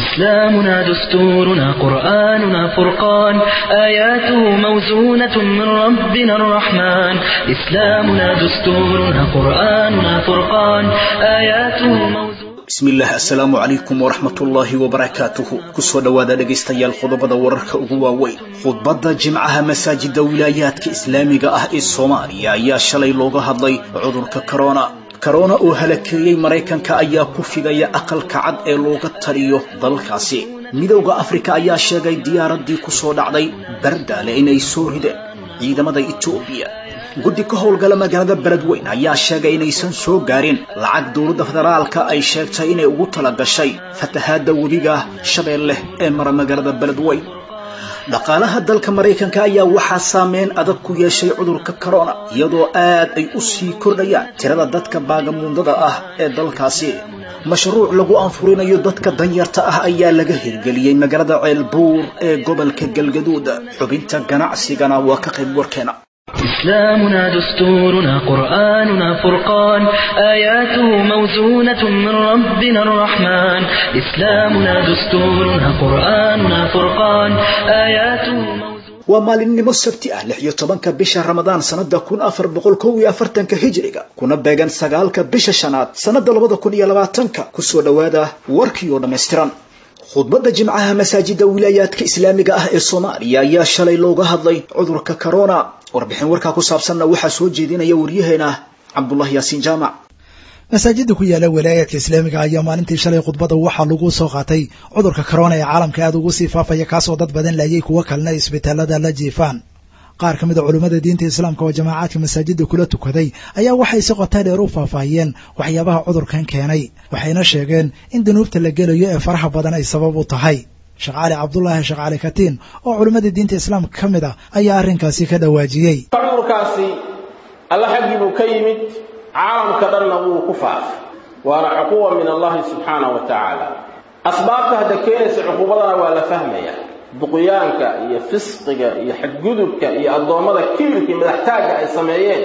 إسلامنا دستورنا قرآننا فرقان آياته موزونة من ربنا الرحمن إسلامنا دستورنا قرآننا فرقان آياته موزونة bismillaah assalaamu calaykum waraxmatullaahi wabarakaatuhu kusoo dhowaada dhegaystayaal qodobada wararka ugu waaweyn khudbadda jimcaha masaajida wilaayaadka islaamiga ah ee soomaaliya ayaa shalay looga hadlay cudurka korona korona oo halakeeyey maraykanka ayaa ku fidaya aqalka cad ee looga taliyo dalkaasi midowda afrika ayaa sheegay diyaaraddii ku soo dhacday bardaale inay soo rideen ciidamada etoobiya guddi ka howlgala magaalada beledweyn ayaa sheegay inaysan soo gaarin lacag dowladda federaalka ay sheegtay inay ugu tala gashay fatahaadda webiga shabeelle ee mara magaalada beledweyn dhaqaalaha dalka maraykanka ayaa waxaa saameyn adag ku yeeshay cudurka korona iyadoo aad ay u sii kordhayaan tirada dadka baagamuundada ah ee dalkaasi mashruuc lagu anfurinayo dadka danyarta ah ayaa laga hirgeliyey magaalada ceelbuur ee gobolka galgaduud xubinta ganacsigana waa ka qayb warkeena إسلامنا دستورنا قرآننا فرقان آياته موزونة من ربنا الرحمن إسلامنا دستورنا قرآننا فرقان آياته موزونة waa maalinimo sabti ah lix iyo tobanka bisha ramadaan sanada kun afar boqol kow iyo afartanka hijriga kuna beegan sagaalka bisha shanaad sanada labada kun iyo labaatanka kusoo dhowaada warkii oo dhammaystiran khudbadda jimcaha masaajida wilaayaadka islaamiga ah ee soomaaliya ayaa shalay looga hadlay cudurka corona warbixin warkaa ku saabsanna waxaa soo jeedinaya waryaheena cabdullahi yaasiin jaamac masaajida ku yaala walaayaadka islaamiga ayaa maalintii shalay khudbadda waxaa lagu soo qaatay cudurka corona ee caalamka aada ugu sii faafaya kaasoo dad badan laayay kuwo kalena isbitaalada la jiifaan qaar ka mid a culummada diinta islaamka oo jamaacadka masaajida kula tukaday ayaa waxay si qotaa dheer u faahfaahiyeen waxyaabaha cudurkan keenay waxayna sheegeen in dunuubta la gelayo ee faraha badan ay sabab u tahay sheekh cali cabdullaahi sheekh cali katiin oo culimmada diinta islaamka ka mid ah ayaa arrinkaasi ka dhawaajiyey cudurkaasi alla xaggii buu ka yimid caalamka dhanna wuu ku faafay waana cuquba min allahi subxaanahu wa tacaala asbaabta hadda keenaysa cuquubadana waa la fahmaya duqyaanka iyo fisqiga iyo xadgudubka iyo addoommada kibirka iyo madaxtaagga ay sameeyeen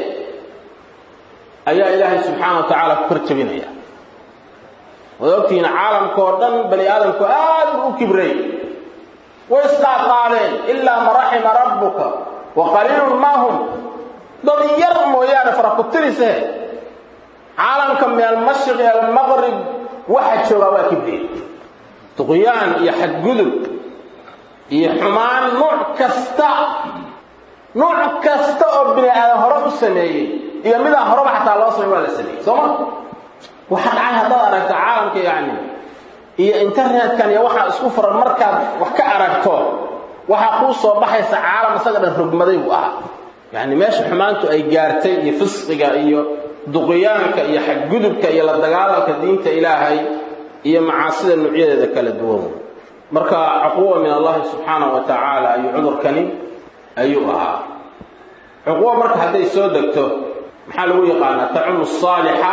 ayaa ilaahay subxaana wa tacaala ku kor jabinaya waad ogtihiin caalamkaoo dhan bani aadamku aad buu u kibray way isqaadqaadeen ilaa ma raxima rabbuka wa qaliilun ma hum dad yar mooyaane fara ku tirise caalamka min almashriqi almaqrib waxa joogaa waa kibreen duqyaan iyo xadgudub iyo xumaan nuuc kasta nuuc kasta oo bini aadan hore u sameeyey iyo midaan horeba xataa loo samey waa la sameeyey soo ma waxa dhacay haddaad aragto caalamka yacni iyo internetkan iyo waxaa isku furan markaad wax ka aragto waxaa kuu soo baxaysa caalam isaga dhan rogmaday buu ahaa yacni meesha xumaantu ay gaartay iyo fisqiga iyo duqyaanka iyo xadgudubka iyo la dagaalanka diinta ilaahay iyo macaasida nuucyadeeda kala duwan marka cuquba min allahi subxaanahu wa tacaala ayuu cudurkani ayuu ahaa cuquba marka hadday soo degto maxaa lagu yaqaanaa tacumu asaalixa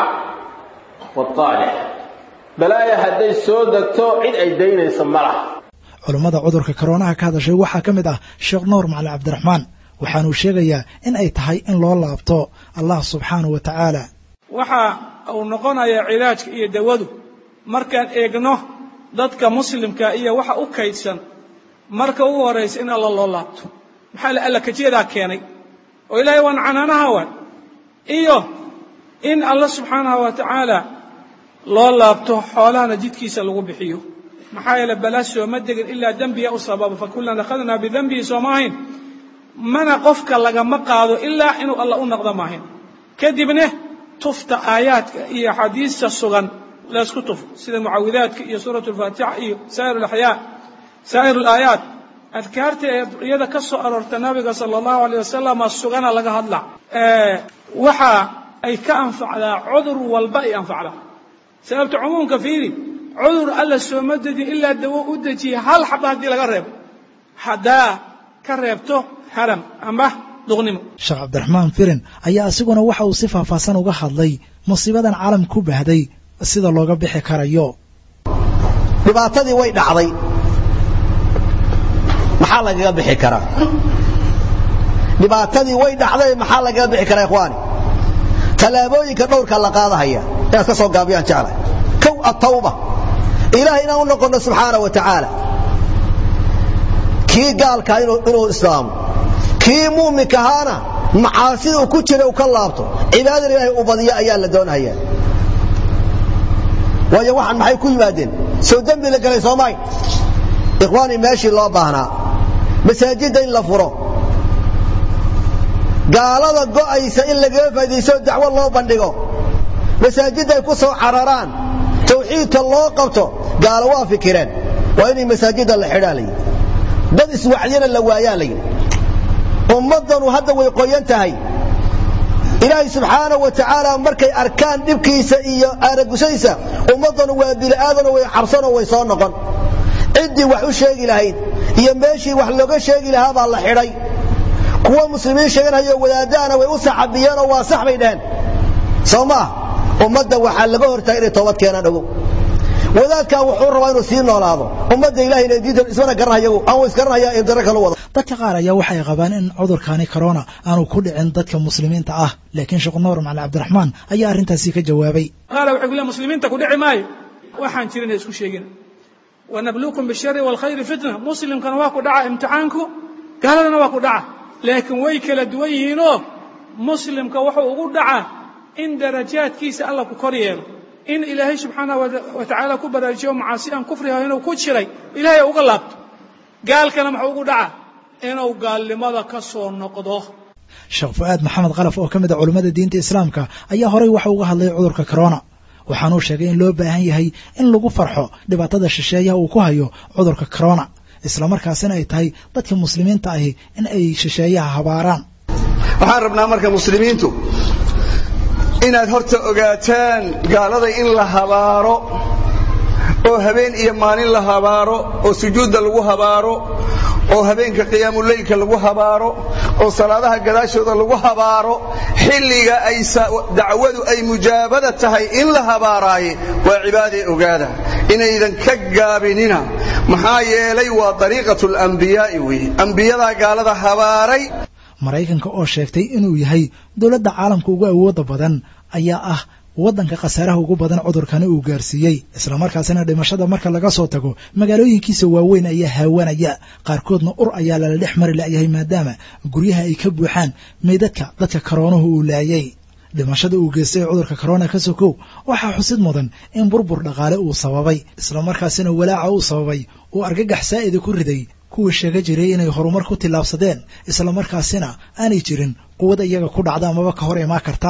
waalaalix balaaya hadday soo degto cid ay daynayso ma laha culummada cudurka koroonaha ka hadashay waxaa ka mid ah sheekh nuur macali cabdiraxmaan waxaanuu sheegayaa in ay tahay in loo laabto allah subxaanahu wa tacaala waxa uu noqonayaa cilaajka iyo dawadu markaan eegno dadka muslimka iyo waxa u kaydsan marka ugu horraysa in alla loo laabto maxaa la alla kajeedaa keenay oo ilaahay waan canaanaha waan iyo in alla subxaanahu wa tacaala loo laabto xoolahana jidkiisa lagu bixiyo maxaa yeele balaa sooma degin ilaa dembiya u sababa fa kullan akhadnaa bidembihi sooma ahayn mana qofka lagama qaado ilaa inuu alla u naqdo maahayn kadibne tufta aayaadka iyo axaadiista sugan laysku tufo sida mucawidaadka iyo suurat alfaatixa iyo saa'ir alaxyaa saa'ir alaayaat adkaarta ee iyada ka soo aroorta nabiga sala allahu alayh wasalama sugana laga hadla waxa ay ka anfacdaa cudur walba ay anfacdaa sababta cumuumka fiiri cudur alla sooma dejin ilaa dawo u dejiyay hal xaba haddii laga reebo haddaa ka reebto haram ama duqnimo sheekh cabdiraxmaan firin ayaa isiguna waxa uu si faahfaahsan uga hadlay musiibadan caalam ku baahday sida looga bixi karayo dhibaatadii way dhacday maxaa lagaga bixi karaa dhibaatadii way dhacday maxaa lagaga bixi karaa ikhwaani tallaabooyinka dhowrka la qaadahaya inaad ka soo gaabiyaan jeclay kow atawba ilaah inaan u noqonno subxaana wa tacaala kii gaalkaa inuu islaamo kii muuminka ahaana macaasida uu ku jira uu ka laabto cibaadada ilaahay uu badiyo ayaa la doonaya waayo waxaan maxay ku yimaadeen sow dembi la galay soomaay ikhwaanii meeshii loo baahnaa masaajidda in la furo gaalada go'aysa in lagaga faa'idaysto dacwo loo bandhigo masaajidda ay ku soo cararaan tawxiidka loo qabto gaalo waa fikireen waa inay masaajidda la xidhaa layidhi dad iswacyana la waayaa layidhi ummaddanu hadda way qoyan tahay ilaahay subxaana wa tacaala markay arkaan dhibkiisa iyo aaragushadiisa ummaddanu waa bini'aadanoo way cabsanoo way soo noqon ciddii wax u sheegi lahayd iyo meeshii wax looga sheegi lahaa baa la xidhay kuwa muslimiin sheeganhayo wadaadahana way u saxabiyeenoo waa sax bay dheheen soo maah ummadda waxaa laga hortaagay inay toobad keenaan ogow wadaadkaa wuxuu rabaa inuu sii noolaado ummadda ilahayna diidan ismana garanhayagu aan isgaranhayaa in daro kala wada dadka qaar ayaa waxay qabaan in cudurkani corona aanu ku dhicin dadka muslimiinta ah laakiin sheekh nuur macali cabdiraxmaan ayaa arrintaasi ka jawaabay qaala wuxuu ku leeyahay muslimiinta ku dhici maayo waxaan jirin isku sheegin wanabluukum bishari waalkhayri fitna muslimkana waa ku dhaca imtixaanku gaaladana waa ku dhaca laakiin way kala duwan yihiinoo muslimka wuxuu ugu dhacaa in darajaadkiisa alla ku kor yeelo in ilaahay subxaanah wa tacaala ku baraajiyo macaasi aan kufriha inuu ku jiray ilaahay uga laabto gaalkana muxuu ugu dhacaa inuu gaalnimada ka soo noqdo sheekh fu'aad maxamed kalaf oo ka mid a culummada diinta islaamka ayaa horey waxa uga hadlay cudurka corona waxaanuu sheegay in loo baahan yahay in lagu farxo dhibaatada shisheeyaha uu ku hayo cudurka corona islamarkaasina ay tahay dadka muslimiinta ahi in ay shisheeyaha habaaraan waxaan rabnaa marka muslimiintu inaad horta ogaataan gaalada in la habaaro oo habeen iyo maalin la habaaro oo sujuudda lagu habaaro oo habeenka qiyaamuleylka lagu habaaro oo salaadaha gadaashooda lagu habaaro xilliga ay dacwadu ay mujaabada tahay in la habaaraaye waa cibaadee ogaada inaydan ka gaabinina maxaa yeelay waa dariiqatu lambiyaa'i weeye ambiyadaa gaalada habaaray maraykanka oo sheegtay inuu yahay dowladda caalamka ugu awoodda badan ayaa ah waddanka khasaaraha ugu badan cudurkani uu gaarsiiyey islamarkaasina dhimashada marka laga soo tago magaalooyinkiisa waaweyn ayaa haawanaya qaarkoodna ur ayaa lala dhex mari la'yahay maadaama guryaha ay ka buuxaan meydadka dadka karoonuhu uu laayay dhimashada uu geystay cudurka corona ka sokow waxaa xusid mudan in burbur dhaqaale uu sababay islamarkaasina walaaca uu sababay uu argagax saa'ida ku riday kuwii sheega jiray inay horumar ku tillaabsadeen islamarkaasina aanay jirin quwad iyaga ku dhacda amaba ka hor imaa karta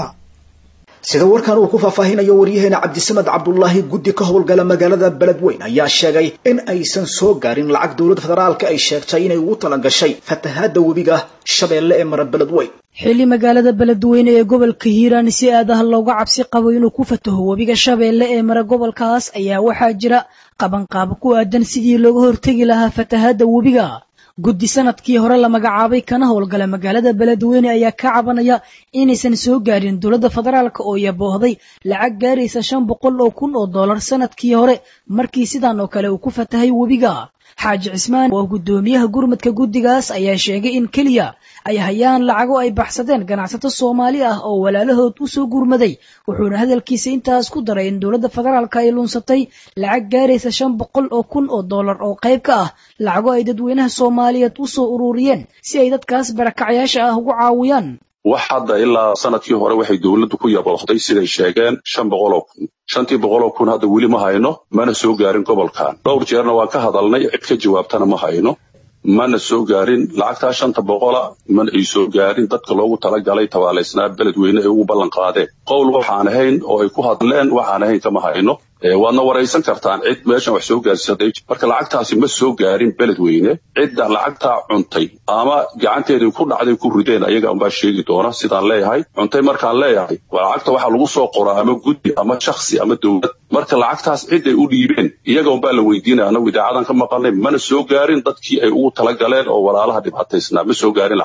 sida warkan uu ku faahfaahinayo waryaheena cabdisamed cabdulaahi guddi ka howlgala magaalada beledweyn ayaa sheegay in aysan soo gaarin lacag dowladda federaalka ay sheegtay inay ugu talagashay fatahaadda webiga shabeelle ee mara beledweyn xilli magaalada beledweyne ee gobolka hiiraan si aadaha looga cabsi qabo inuu ku fataho webiga shabeelle ee mara gobolkaas ayaa waxaa jira qabanqaabo ku aadan sidii looga hortegi lahaa fatahaadda webiga guddi sanadkii hore la magacaabay kana howlgala magaalada beledweyne ayaa ka cabanaya inaysan soo gaarin dowladda federaalk oo yaboohday lacag gaaraysa shan boqol oo kun oo dollar sanadkii hore markii sidan oo kale uu ku fatahay webiga xaaji cismaan oo guddoomiyaha gurmadka guddigaas ayaa sheegay in keliya ay hayaan lacago ay baxsadeen ganacsato soomaali ah oo walaalahood u soo gurmaday wuxuuna hadalkiisa intaas ku daray in dowladda federaalka ay lunsatay lacag gaaraysa shan boqol oo kun oo dollar oo qayb ka ah lacago ay dadweynaha soomaaliyeed u soo ururiyeen si ay dadkaas barakacyaasha ah ugu caawiyaan wax hadda ilaa sanadkii hore waxay dowladdu ku yaboohday siday sheegeen shan boqoloo kun shantii boqoloo kun hadda weli ma hayno mana soo gaarin gobolkan dhowr jeerna waan ka hadalnay cid ka jawaabtana ma hayno mana soo gaarin lacagtaa shanta boqola mana ay soo gaarin dadka loogu talagalay tabaalaysnaa beledweyne ay ugu ballan qaadeen qowl waxaan ahayn oo ay ku hadleen waxaan ahayn kama hayno waadna waraysan kartaan cid meeshan wax soo gaarsaday marka lacagtaasi ma soo gaarin beledweyne cidda lacagtaa cuntay ama gacanteedii ku dhacday ku rideen ayaga unbaa sheegi doona sidaan leeyahay cuntay markaan leeyahay lacagta waxaa lagu soo qoraa ama guddi ama shaksi ama dowlad marka lacagtaas ciday u dhiibeen iyaga unbaa la weydiinaya anagu idaacadan ka maqalnay mana soo gaarin dadkii ay ugu talagaleen oo walaalaha dhibaataysnaa ma soo gaarin lacag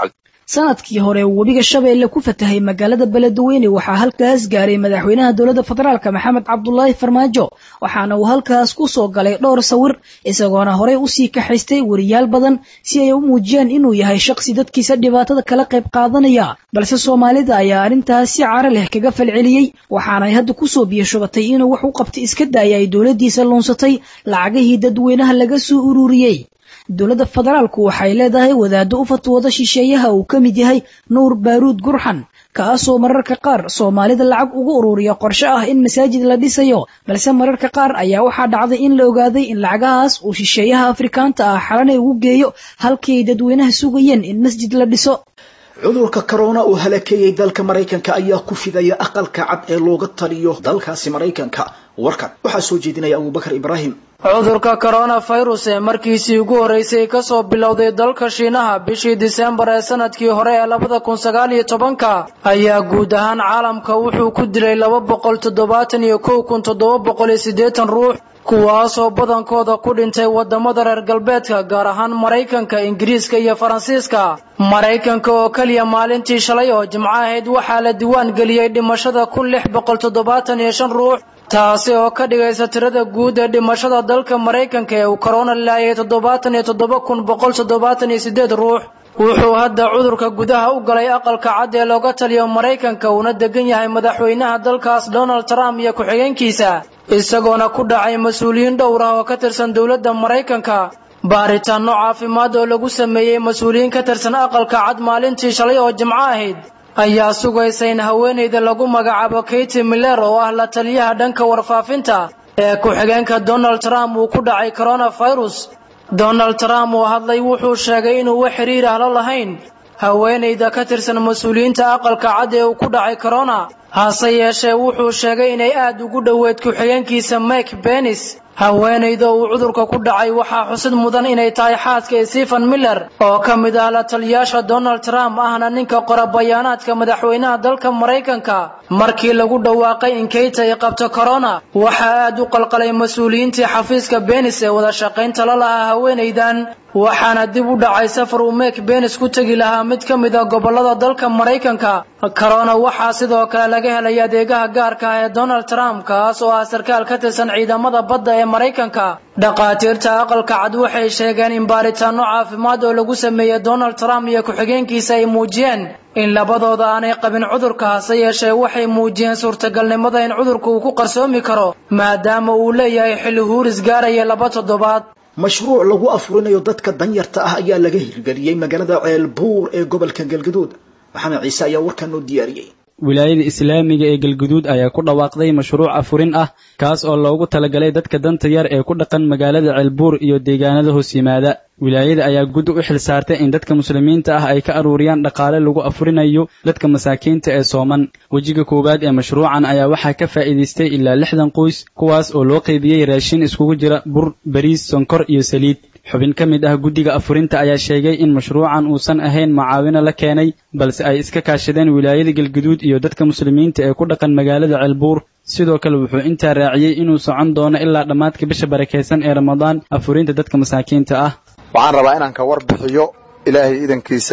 sanadkii hore webiga shabeelle ku fatahay magaalada beledweyne waxaa halkaas gaaray madaxweynaha dowladda federaalk maxamed cabdulaahi farmaajo waxaana uu halkaas ku soo galay dhowr sawir isagoona horey usii kaxaystay weriyaal badan si ay u muujiyaan inuu yahay shaqsi dadkiisa dhibaatada kala qayb qaadanaya balse soomaalida ayaa arrintaas si caro leh kaga falceliyey waxaanay hadda kusoo biyashubatay inuu wax u qabtay iska daaya ay dowladdiisa luunsatay lacagihii dadweynaha laga soo ururiyey dowladda federaalku waxay leedahay wadaaddo u fatwooda shisheeyaha uu ka mid yahay nuur baaruud gurxan kaasoo mararka qaar soomaalida lacag ugu ururiya qorshe ah in masaajid la dhisayo balse mararka qaar ayaa waxaa dhacday in la ogaaday in lacagahaas uu shisheeyaha afrikaanta ah xalanay ugu geeyo halkii ay dadweynaha sugayeen in masjid la dhiso cudurka corona oo halakeeyey dalka maraykanka ayaa ku fidaya aqalka cad ee looga taliyo dalkaasi maraykanka warkan waxaa soo jeedinaya abubakar ibraahim cudurka coronavirus ee markiisii ugu horreysay kasoo bilowday dalka shiinaha bishii diseembar ee sanadkii hore ee labada kun sagaal iyo tobanka ayaa guud ahaan caalamka wuxuu ku dilay laba boqol toddobaatan iyo kow kun toddoba boqol iyo siddeetan ruux kuwaasoo badankooda ku dhintay wadamada reer galbeedka gaar ahaan maraykanka ingiriiska iyo faransiiska maraykanka oo keliya maalintii shalay oo jimco ahayd waxaa la diiwaan geliyey dhimashada kun lix boqol toddobaatan iyo shan ruux taasi oo ka dhigaysa tirada guud ee dhimashada dalka maraykanka ee uu korona laayay toddobaatan iyo toddoba kun boqol toddobaatan iyo siddeed ruux wuxuu hadda cudurka gudaha u galay aqalka cad ee looga taliyo maraykanka uuna degan yahay madaxweynaha dalkaas donald trump iyo ku-xigeenkiisa isagoona ku dhacay mas-uuliyiin dhowr ah oo ka tirsan dowladda maraykanka baaritaanno caafimaad oo lagu sameeyey mas-uuliyiin ka tirsan aqalka cad maalintii shalay oo jimco ahayd ayaa sugaysa in haweenayda lagu magacaabo katy miller oo ah la taliyaha dhanka warfaafinta ee ku-xigeenka donald trump uu ku dhacay coronavirus donald trump oo hadlay wuxuu sheegay inuu wax xiriir ah la lahayn haweenayda ka tirsan mas-uuliyiinta aqalka cad ee uu ku dhacay corona hase yeeshee wuxuu sheegay inay aad ugu dhoweyd ku-xigeenkiisa mike benis haweenayda uu cudurka ku dhacay waxaa xusid mudan inay tahay xaaska stephen miller oo ka mid ah la taliyaasha donald trump ahna ninka qora bayaanaadka madaxweynaha dalka maraykanka markii lagu dhawaaqay in kayta ay qabto corona waxaa aad u qalqalay mas-uuliyiintii xafiiska benis ee wada shaqaynta la lahaa haweenaydan waxaana dib u dhacay safar uu meek benis ku tegi lahaa mid ka mid a gobolada dalka maraykanka corona waxaa sidoo kale laga helay adeegaha gaarka ah ee donald trump kaas oo ah sarkaal ka tirsan ciidamada badda ee maraykanka dhakhaatiirta aqalka cad waxay sheegeen in baaritaanno caafimaad oo lagu sameeyey donald trump iyo ku-xigeenkiisa ay muujiyeen in labadooda aanay qabin cudurka hase yeeshee waxay muujiyeen suurtagalnimada in cudurka uu ku qarsoomi karo maadaama uu leeyahay xilli huuris gaaraya laba toddobaad mashruuc lagu afurinayo dadka danyarta ah ayaa laga hirgeliyey magaalada ceelbuur ee gobolka galgaduud maxamed ciise ayaa warkan noo diyaariyey wilaayada islaamiga ee galguduud ayaa ku dhawaaqday mashruuc afurin ah kaas oo loogu talagalay dadka danta yar ee ku dhaqan magaalada ceelbuur iyo deegaanada hoos yimaada wilaayada ayaa guddi u xil saartay in dadka muslimiinta ah ay ka aruuriyaan dhaqaale lagu afurinayo dadka masaakiinta ee sooman wejiga koowaad ee mashruucan ayaa waxaa ka faa'iidaystay ilaa lixdan qoys kuwaas oo loo qaybiyey raashin iskugu jira bur bariis sonkor iyo saliid xubin ka mid ah guddiga afurinta ayaa sheegay in mashruucan uusan ahayn macaawino la keenay balse ay iska kaashadeen wilaayada galguduud iyo dadka muslimiinta ee ku dhaqan magaalada ceelbuur sidoo kale wuxuu intaa raaciyey inuu socon doono ilaa dhammaadka bisha barakaysan ee ramadaan afurinta dadka masaakiinta ah waxaan rabaa inaan ka warbixiyo ilaahay idankiisa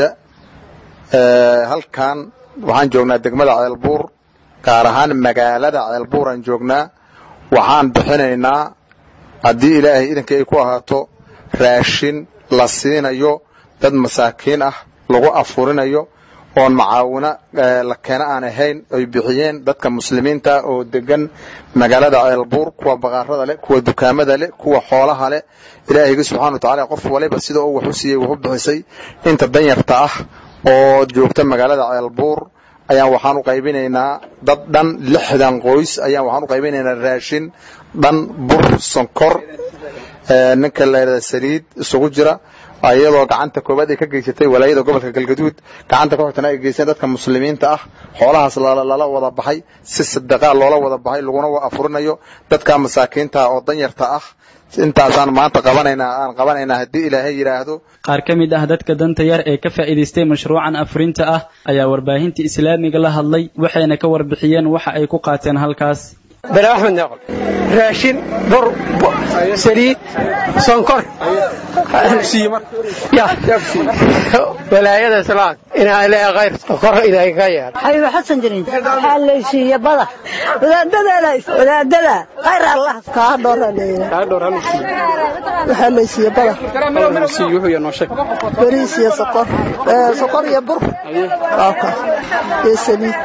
halkan waxaan joognaa degmada ceelbuur gaar ahaan magaalada ceelbuuraan joognaa waxaan bixinaynaa haddii ilaahay idankii ay ku ahaato raashin la siinayo dad masaakiin ah lagu afurinayo oon macaawino la keena aan ahayn ay bixiyeen dadka muslimiinta oo degan magaalada ceelbuur kuwa baqaarada leh kuwa dukaamada leh kuwa xoolaha leh ilaahayga subxana wa tacala qof waliba sida uu wax u siiyey wax u bixisay inta danyarta ah oo joogta magaalada ceelbuur ayaan waxaan u qaybinaynaa dad dhan lixdan qoys ayaan waxaan u qaybinaynaa raashin dhan bur sonkor ninka layidhahda saliid isugu jira iyadoo gacanta koowaad ay ka geysatay walaayada gobolka galgaduud gacanta ka xigtana ay geysteen dadka muslimiinta ah xoolahaas lala wada baxay si sadaqaa loola wada baxay laguna afurinayo dadka masaakiinta oo danyarta ah intaasaan maanta qabanaynaa aan qabanaynaa haddii ilaahay yidhaahdo qaar ka mid ah dadka danta yar ee ka faa'iidaystay mashruucan afurinta ah ayaa warbaahinta islaamiga la hadlay waxayna ka warbixiyeen waxa ay ku qaateen halkaas bala axmed neeqol raashin bur saliid sonkor walaayada islaam inaa ilaahay khayr kor ilaahay ka yeelo xabiibo xasan jirin waxaa laysiiye bada wadaadada wadaadada khayr allah kaa dhoora waxaa laysiiye bada bariis iyo sokor sokor iyo bur iyo saliid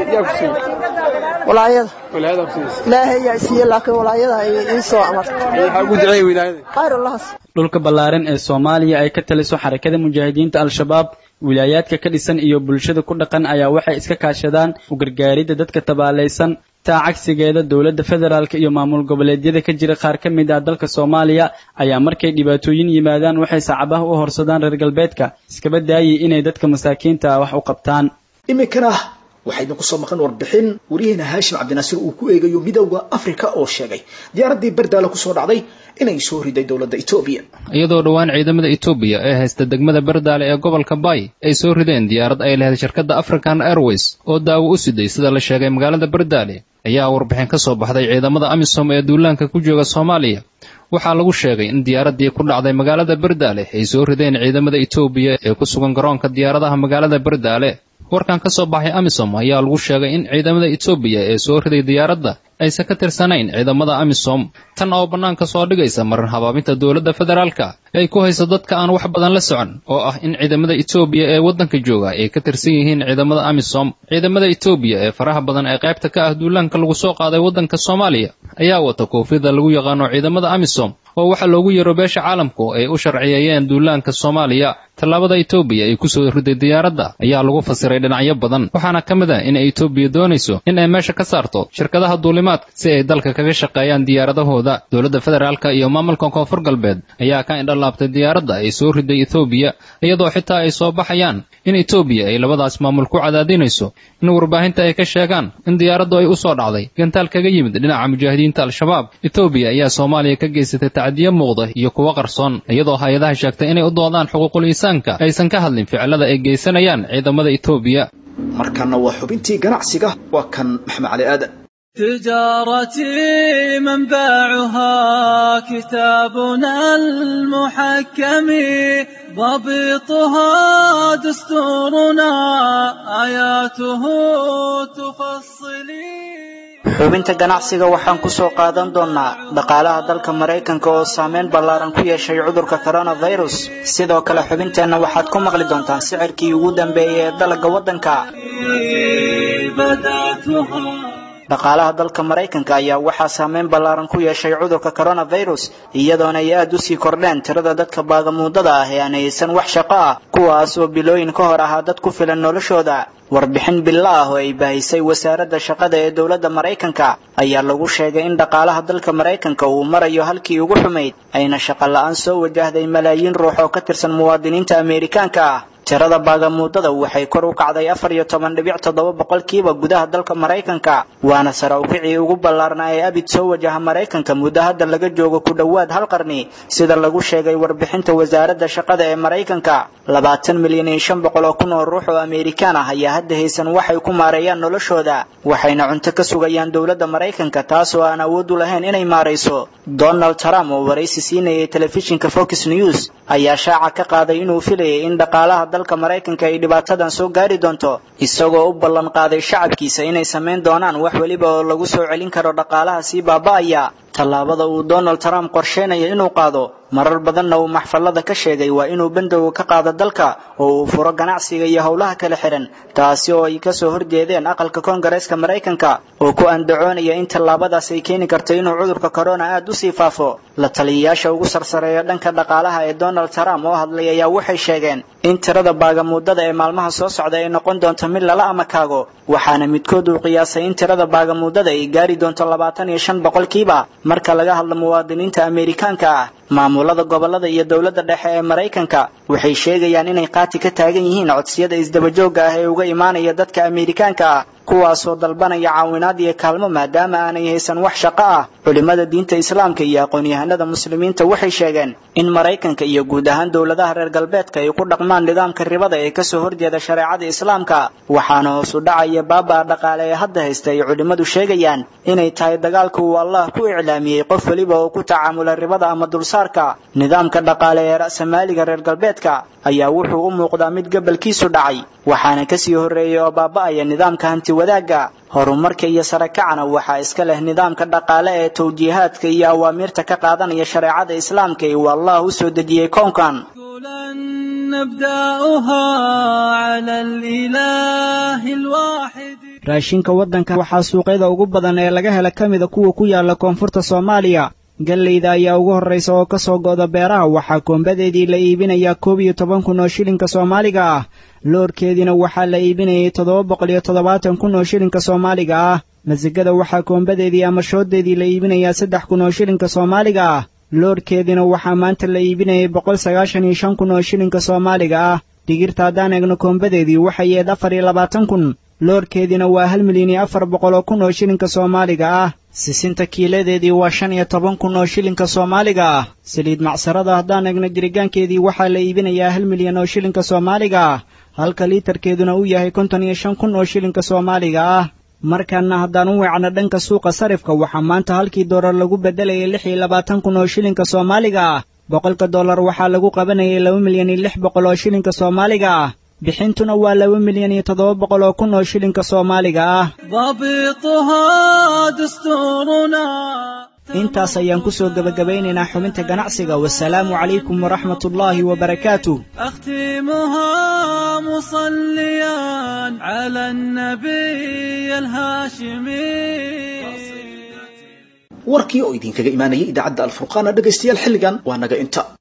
walaayada ilaahay yaa siiye laakiin walaayada ay ii soo amartay khayr allah dhulka ballaaran ee soomaaliya ay ka taliso xarakada mujaahidiinta al-shabaab wilaayaadka ka dhisan iyo bulshada ku dhaqan ayaa waxay iska kaashadaan u gargaaridda dadka tabaalaysan taa cagsigeeda dowladda federaalk iyo maamul goboleedyada ka jira qaar ka mid ah dalka soomaaliya ayaa markay dhibaatooyin yimaadaan waxay sacabaha u horsadaan reer galbeedka iskaba daayay inay dadka masaakiinta ah wax u qabtaan iminkana waxaa idinku soo maqan warbixin wariyaheena haashim cabdinaasiir uu ku eegayo midowda afrika oo sheegay diyaaraddii bardaala kusoo dhacday inay soo riday dowladda etoobiya iyadoo dhowaan ciidamada etoobiya ee haysta degmada bardaale ee gobolka bay ay soo rideen diyaarad ay lahayd shirkadda african airways oo daawo u siday sida la sheegay magaalada bardaale ayaa warbixin ka soo baxday ciidamada amisom ee duulaanka ku jooga soomaaliya waxaa lagu sheegay in diyaaraddii ku dhacday magaalada bardaale ay soo rideen ciidamada etoobiya ee ku sugan garoonka diyaaradaha magaalada bardaale warkan ka soo baxay amisom ayaa lagu sheegay in ciidamada etoobiya ee soo riday diyaaradda aysan ka tirsanayn ciidamada amisom tan oo bannaanka soo dhigaysa marin habaabinta dowladda federaalka ay ku hayso dadka aan wax badan la socon oo ah in ciidamada etoobiya ee waddanka jooga ay ka tirsan yihiin ciidamada amisom ciidamada etoobiya ee faraha badan ee qaybta ka ah duulaanka lagu soo qaaday waddanka soomaaliya ayaa wata koofiyada lagu yaqaano ciidamada amisom oo waxaa loogu yeero beesha caalamku ay u sharciyeeyeen duulaanka soomaaliya tallaabada etoobiya ay kusoo riday diyaaradda ayaa lagu fasiray dhinacyo badan waxaana ka mid ah in etoobiya doonayso in ay meesha ka saarto shirkadaha duulimaadka si ay dalka kaga shaqeeyaan diyaaradahooda dowladda federaalka iyo maamulka koonfur galbeed ayaa ka indhalaabtay diyaaradda ay soo riday etoobiya iyadoo xitaa ay soo baxayaan in etoobiya ay labadaas maamul ku cadaadinayso in warbaahinta ay ka sheegaan in diyaaraddu ay u soo dhacday gantaal kaga yimid dhinaca mujaahidiinta al-shabaab etoobiya ayaa soomaaliya ka geysatay tacdiyo muuqda iyo kuwo qarsoon iyadoo hay-adaha sheegtay inay u doodaan xuquuqul insaanka aysan ka hadlin ficilada ay geysanayaan ciidamada etoobiya markana waa xubintii ganacsiga waa kan maxamed cali aadan تجارتي منبعها كتابنا المحكم ضبطها دستورنا آياته تفصلي xubinta ganacsiga waxaan ku soo qaadan doonnaa dhaqaalaha dalka maraykanka oo saameyn ballaaran ku yeeshay cudurka coronavirus sidoo kale xubinteenna waxaad ku maqli doontaan sicirkii ugu dambeeyey ee dalagga waddanka dhaqaalaha dalka maraykanka ayaa waxaa saameyn ballaaran ku yeeshay cudurka coronavirus iyadoona ay aad u sii kordheen tirada dadka baagamuudada ah ee aan haysan wax shaqo ah kuwaas oo bilooyin ka hor ahaa dad ku filan noloshooda warbixin bilo ah oo ay bahisay wasaaradda shaqada ee dowladda maraykanka ayaa lagu sheegay in dhaqaalaha dalka maraykanka uu marayo halkii ugu xumayd ayna shaqo la-aan soo wajahday malaayiin ruux oo ka tirsan muwaadiniinta ameerikaanka ah tirada baagamuudada waxay kor u kacday afar iyo toban dhibic toddoba boqolkiiba gudaha dalka maraykanka waana sare ukicii ugu ballaarnaa ee abid soo wajaha maraykanka muddo hadda laga joogo ku dhowaad hal qarni sida lagu sheegay warbixinta wasaaradda shaqada ee maraykanka labaatan milyan iyo shan boqol oo kun oo ruux oo ameerikaan ah ayaa hadda haysan waxay ku maareeyaan noloshooda waxayna cunto ka sugayaan dowladda maraykanka taas oo aan awood u lahayn inay maarayso donald trump oo waraysi siinayay telefishinka fox news ayaa shaaca ka qaaday inuu filayay in dhaqaalaha dalka maraykanka ay dhibaatadan soo gaari doonto isagoo u ballan qaaday shacabkiisa inay samayn doonaan wax weliba oo lagu soo celin karo dhaqaalaha sii baaba'aya tallaabada uu donald trump qorsheynayo inuu qaado marar badanna uu maxfallada ka sheegay waa inuu bandowga ka qaado dalka oo uu furo ganacsiga iyo howlaha kala xihan taasi oo ay kasoo horjeedeen aqalka koongareeska maraykanka oo ku andacoonaya in tallaabadaas ay keeni karto inuu cudurka corona aad u sii faafo la taliyayaasha ugu sarsareeya dhanka dhaqaalaha ee donald trump oo hadlay ayaa waxay sheegeen in tirada baagamuudada ee maalmaha soo socda ay noqon doonto mid lala amakaago waxaana midkood uu qiyaasay in tirada baagamuudada ay gaari doonto labaatan iyo shan boqolkiiba marka laga hadlo muwaadiniinta ameerikaanka ah maamulada gobolada iyo dowladda dhexe ee maraykanka waxay sheegayaan inay qaati ka taagan yihiin codsiyada isdabajooga ah ee uga imaanaya dadka ameerikaanka ah kuwaasoo dalbanaya caawinaad iyo kaalmo maadaama aanay haysan wax shaqo ah culimmada diinta islaamka iyo aqoon-yahanada muslimiinta waxay sheegeen in maraykanka iyo guud ahaan dowladaha reer galbeedka ay ku dhaqmaan nidaamka ribada ee kasoo horjeeda shareecada islaamka waxaana hoos u dhacaya baabaa dhaqaale ee hadda haysta ay culimmadu sheegayaan inay tahay dagaalka uu allah ku iclaamiyey qof weliba oo ku tacaamula ribada ama dulsaarka nidaamka dhaqaale ee ra'samaaliga reer galbeedka ayaa wuxuu u muuqdaa mid gabalkiisu dhacay waxaana kasii horreeyay oo baaba'aya nidaamka hanti wadaagga horumarka iyo sare kacana waxaa iska leh nidaamka dhaqaale ee tawjiihaadka iyo awaamiirta ka qaadanaya shareecada islaamka ee uu allah u soo dejiyey kownkan نبدأها على الإله الواحد raashinka waddanka waxaa suuqyada ugu badan ee laga hela ka mida kuwa ku yaala koonfurta soomaaliya galleyda ayaa ugu horraysa oo ka soo go'da beeraha waxaa koombadeedii la iibinayaa koob iyo toban kun oo shilinka soomaaliga ah loorkeediina waxaa la iibinayay toddoba boqol iyo toddobaatan kun oo shilinka soomaaliga ah masigada waxaa koombadeedii ama shooddeedii la iibinayaa saddex kun oo shilinka soomaaliga ah loorkeediina waxaa maanta la iibinayay boqol sagaashan iyo shan kun oo shilinka soomaaliga ah digirta haddaan eegno koombadeedii waxay yeed afar iyo labaatan kun loorkeediina waa hal milyan iyo afar boqol oo kun oo shilinka soomaaliga ah sisinta kiiladeedii waa shan iyo toban kun oo shilinka soomaaliga ah saliid macsarada haddaan eegno jirigaankeedii waxaa la iibinayaa hal milyan oo shilinka soomaaliga ah halka liitarkeeduna uu yahay konton iyo shan kun oo shilinka soomaaliga ah markaana haddaan u weecno dhanka suuqa sarifka waxaa maanta halkii doolar lagu beddelayay lix iyo labaatan kun oo shilinka soomaaliga ah boqolka dollar waxaa lagu qabanayay laba milyan iyo lix boqol oo shilinka soomaaliga ah bixintuna waa laba milyan iyo toddoba boqol oo kun oo shilinka soomaaliga ah ضابطها دستورنا intaas ayaan ku soo gebagabaynaynaa xubinta ganacsiga wasalaamu calaykum waraxmatullaahi wabarakaatuh أختمها مصليا على النبي الهاشمي warkii oo idinkaga imaanayay idaacadda alfurqaana dhegaystayaal xilligan waa naga inta